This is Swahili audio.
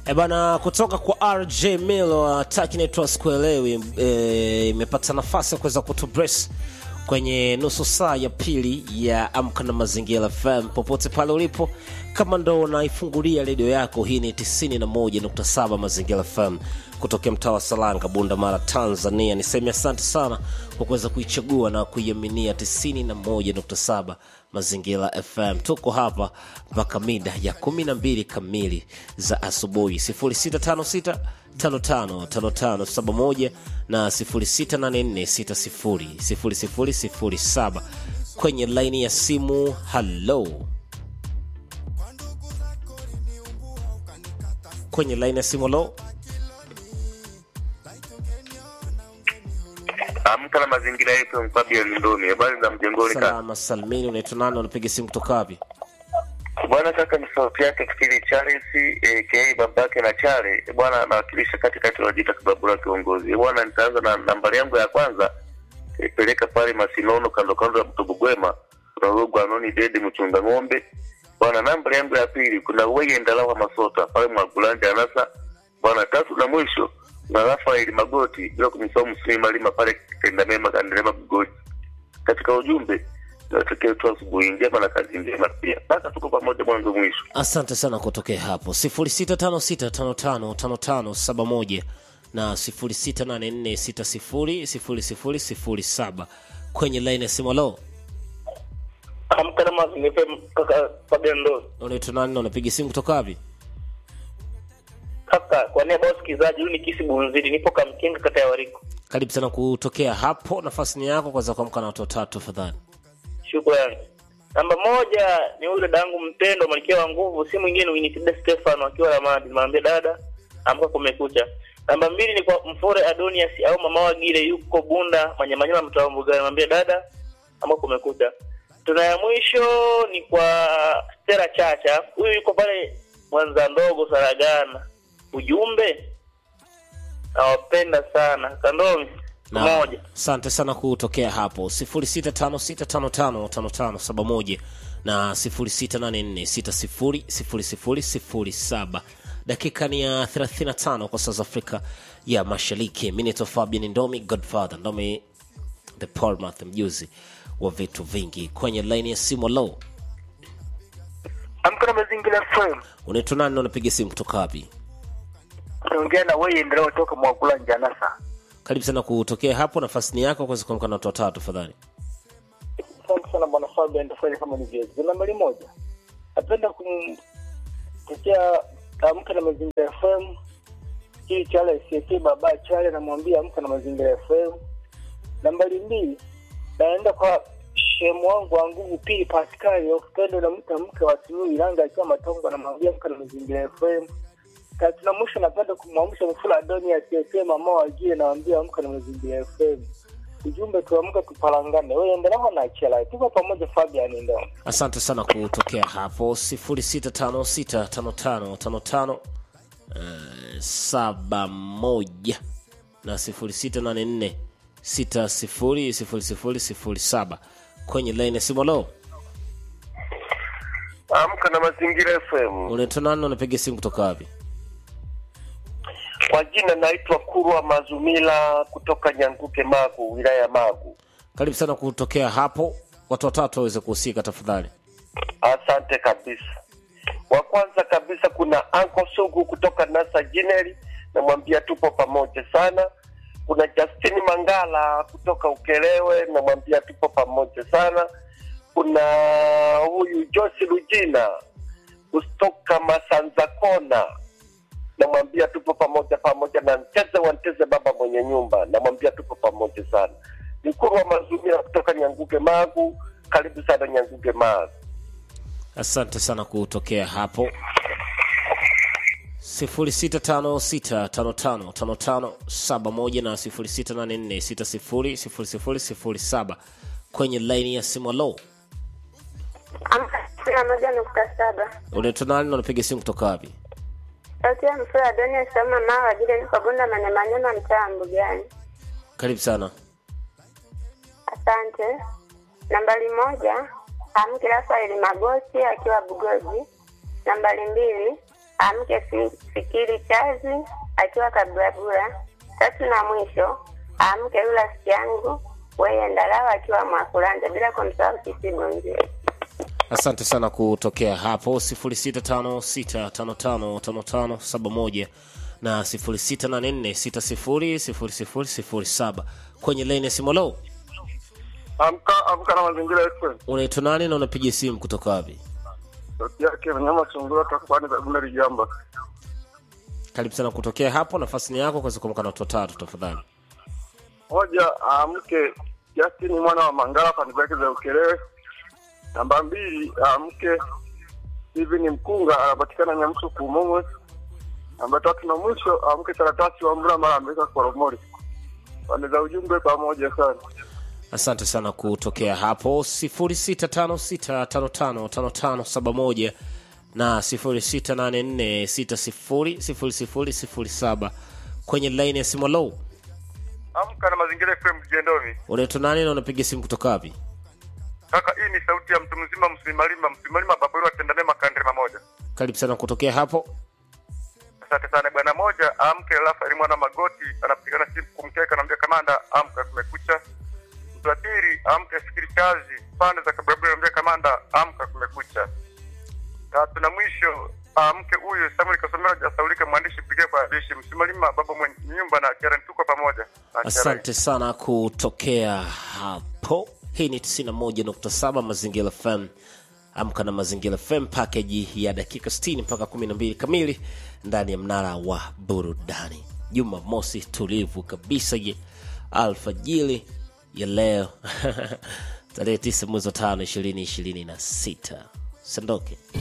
E bana, kutoka kwa RJ Milo ataki inaitwa sikuelewi, e, imepata nafasi ya kuweza kutubrace kwenye nusu saa ya pili ya Amka na Mazingira FM. Popote pale ulipo, kama ndo unaifungulia redio yako, hii ni 91.7 Mazingira FM kutokea mtaa wa Salanga, Bunda Mara, Tanzania. Niseme asante sana kwa kuweza kuichagua na kuiaminia 91.7 Mazingira FM. Tuko hapa mpaka mida ya 12 kamili za asubuhi 0656 555571 na 0684600007 kwenye laini ya simu. Halo, kwenye laini ya simu. Halo, Amka na mazingira yetu mkabi ya Lindoni. Habari za mjengoni kaka. salama salmini. Unaitwa nani? Unapiga simu kutoka wapi? Bwana kaka ni sauti yake Kitili Charles aka babake na Chale. Bwana anawakilisha katikati wajita kibabura kiongozi. Bwana nitaanza na nambari yangu ya kwanza ipeleka pale Masinono kando kando ya mto Bugwema. Kuna rogo anoni dede mchunga ng'ombe. Bwana nambari yangu ya pili kuna weye ndalawa masota pale Mwagulanja anasa. Bwana tatu na mwisho na Rafael Magoti bila kumsahau Msimi Malima pale Tenda Mema Kandelema Bugoti. Katika ujumbe tunatakiwa tu asubuhi njema na kazi njema pia. Basi tuko pamoja mwanzo mwisho. Asante sana kutokea hapo 0656555571 na 0684600007 kwenye line ya simu. Halo, Amka na mazingira FM kaka Fabian Ndo. unaitwa nani na unapiga simu kutoka wapi? Kaka kwa niaba ya wasikilizaji, huyu ni Kisi Bunzidi, nipo Kamkinga kata ya Wariko. Karibu sana kutokea hapo, nafasi ni yako kwanza kuamka na watu watatu tafadhali. Shukrani. Namba moja ni yule dadangu mpendwa Malkia wa nguvu, si mwingine Winifrida Stefano akiwa Ramadi. Nimwambia dada, amka kumekucha. Namba mbili ni kwa Mfore Adonias au mama wa Gile yuko Bunda Manyamanyama mtaa wa Mbugani. Nimwambia dada, amka kumekucha. Tuna ya mwisho ni kwa Stella Chacha, huyu yuko pale Mwanza ndogo Saragana. Ujumbe nawapenda sana Kandomi Na moja. asante sana kutokea hapo 0656555571 na 0684600007. Dakika ni ya 35 kwa saa za Afrika ya Mashariki. Mimi naitwa Fabian Ndomi, Godfather Ndomi, the Portmouth, mjuzi wa vitu vingi. Kwenye laini ya simu, low Amka na mazingira FM. unaitwa nani na unapiga simu kutoka wapi? Naongea na wewe endelea kutoka Mwakula Njanasa. Karibu sana kutokea hapo, nafasi ni yako kuweza kuamka na watu watatu tafadhali. Asante sana bwana Fabian, tafanya kama nilivyoeleza. Nambari moja, napenda kumtetea Amka na mazingira FM hii Chale CK baba Chale, namwambia Amka na mazingira FM. Nambari mbili, naenda kwa shemu wangu wa nguvu pili Pascal ukipenda na mke mke wa Suluhu Ilanga akiwa Matongo, namwambia Amka na mazingira FM. Tatu na mwisho, napenda kumwamsha Mfula Adoni asiyesema mama wajie, nawambia Amka na mazingira FM. Ujumbe tuamke tupalangane, wewe endelea na chela, tuko pamoja Fabian ndo. Asante sana kutokea hapo 06565555 eh, saba moja na 0684 600007 kwenye line ya simu. Lo, Amka na mazingira FM. unaitwa nani? Unapiga simu kutoka wapi? Kwa jina naitwa Kurwa Mazumila kutoka Nyanguke Magu, wilaya ya Magu. Karibu sana kutokea hapo, watu watatu waweze kuhusika tafadhali. Asante kabisa. Wa kwanza kabisa kuna Anko Sugu kutoka Nasa Jineri, namwambia tupo pamoja sana. Kuna Justini Mangala kutoka Ukelewe, namwambia tupo pamoja sana. Kuna huyu Josi Lujina kutoka Masanza Kona, namwambia tupo pamoja pamoja na Nteze wa Nteze, baba mwenye nyumba, namwambia tupo pamoja sana. Nikuru wa Mazumira kutoka Nyanguge Magu, karibu sana Nyanguge Magu. Asante sana kutokea hapo 0656555571 na 0684600007 kwenye laini ya simu. Lo, Amka sitini moja nukta saba. unaitwa nani na unapiga simu kutoka wapi? Sauti ya mfura Adonia Sama Mawa Ajili niko Bunda Manyamanyama mtaa wa Mbugani. Karibu sana. Asante. Nambari moja Amki Rafaeli Magoti akiwa Bugoji. Nambari mbili amke fi- fikiri chazi akiwa kaburabura. Tatu na mwisho amke yule rafiki yangu weye ndalawa akiwa mwakulanja, bila kumsahau kisibonje. asante sana kutokea hapo 0656555571 na 0684600007 kwenye lane ya simolo Amka amka na mazingira FM. unaitwa nani na unapiga simu kutoka wapi Sauti yake mnyama sungura takwani za Bunda Ligamba. karibu sana kutokea hapo nafasi ni yako kuweza kuamka na watu watatu tafadhali Moja amke Justin mwana wa Mangala pande zake za Ukerewe. Namba mbili amke Steven Mkunga anapatikana Nyamsu Kumumwe. Namba tatu na mwisho amke karatasi wa Mra mara ameweka Koromori. Pande za ujumbe pamoja sana. asante sana kutokea hapo 0656555571 na 0684600007 kwenye line ya simu low Amka na mazingira FM Jendoni. unaitwa nani na unapiga simu kutoka wapi Kaka, hii ni sauti ya mtu mzima msimalima msimalima babaru atendane makandre mamoja. karibu sana kutokea hapo Asante sana bwana moja, amke Rafael mwana Magoti anapigana simu kumkeka, anamwambia kamanda, amka kumekucha. Mtu wa pili amke fikiri kazi pande za Kababila, anamwambia kamanda, amka kumekucha. Tatu na mwisho amke huyu Samuel Kasomera jasaulika mwandishi pigia kwa adishi msimalima baba mwenye nyumba na Karen, tuko pamoja na Karen. asante sana kutokea hapo hii ni 91.7 mazingira fm amka na mazingira fm pakeji ya dakika 60 mpaka 12 kamili ndani ya mnara wa burudani juma mosi tulivu kabisa ye alfajili ya leo tarehe 9 mwezi wa tano ishirini ishirini na sita sandoke